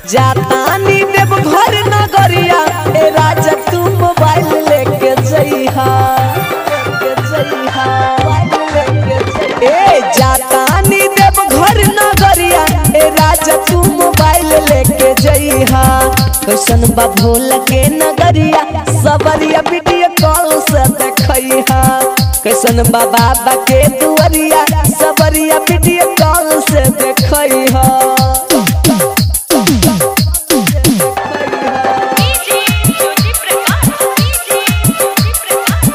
जातानी देव घर नगरिया ए राजा तू मोबाइल लेके जइहा लेके जइहा ए जातानी देव घर नगरिया ए राजा तू मोबाइल लेके जइहा कैसन बा भोला के नगरिया सबरिया वीडियो कॉल से देखइहा कैसन बा बाबा के दुआरिया सबरिया वीडियो कॉल से देखइहा डीजे ज्योति प्रकाश डीजे ज्योति प्रकाश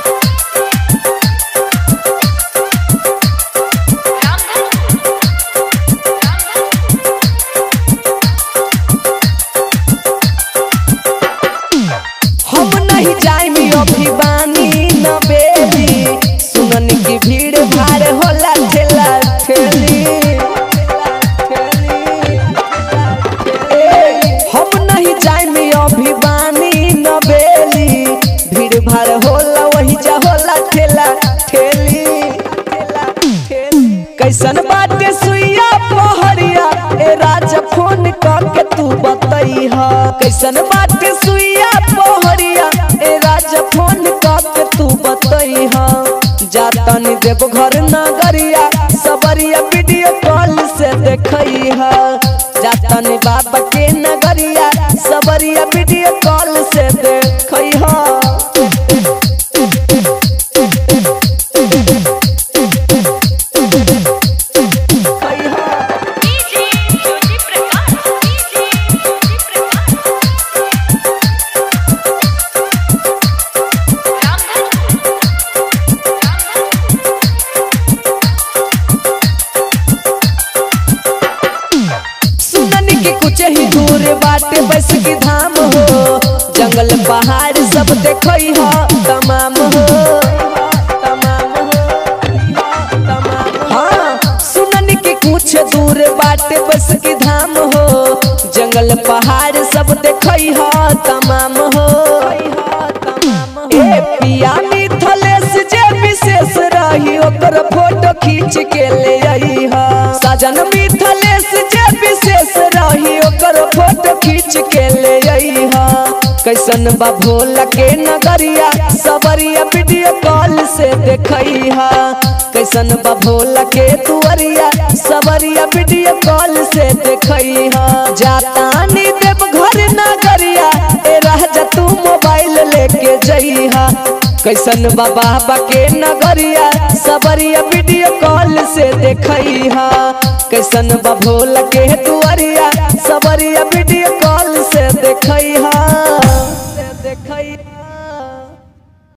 रामधन रामधन हम नहीं जाएंगे अभी बानी न बेली सुनन की भीड़ भाड़ होला ठेला ठेली ए, हम नहीं जाएंगे अभी बानी न बेली भीड़ भाड़ होला वही जा होला ठेला ठेली कैसन बाटे सुइया पहरिया ए राजा फोन करके तू बतैहा कैसन बाटे सुइया पहरिया ए राजा फोन करके तू बतैहा जातनी देव घर नगरिया सबरिया वीडियो कॉल से देखैहा जातनी बाबा के नगरिया सबरिया वीडियो कॉल से देखैहा डीजे ज्योति प्रकाश डीजे ज्योति प्रकाश रामधन रामधन सुननी के कुछ ही दूर बाटे बस की धाम हो जंगल पहाड़ सब देखई हो तमाम हो तमाम हो तमाम हो। हाँ सुननी के कुछ दूर बाटे बस की धाम हो जंगल पहाड़ सब देखई हो तमाम हो ए पिया मिथलेश जे विशेष रही ओकर फोटो खींच के ले आई हा सजन मिथलेश जे विशेष रही ओकर फोटो खींच के ले आई हा कैसन बा भोला के नगरिया सबरिया वीडियो कॉल से देखई हा कैसन बा भोला के दुआरिया सबरिया वीडियो कॉल से देखई हा जातानी देव घर नगरिया ए राजा तू मोबाइल लेके जइहा कैसन बा बाबा के नगरिया सबरिया वीडियो कॉल से देखइहा कैसन बा भोला के दुआरिया सबरिया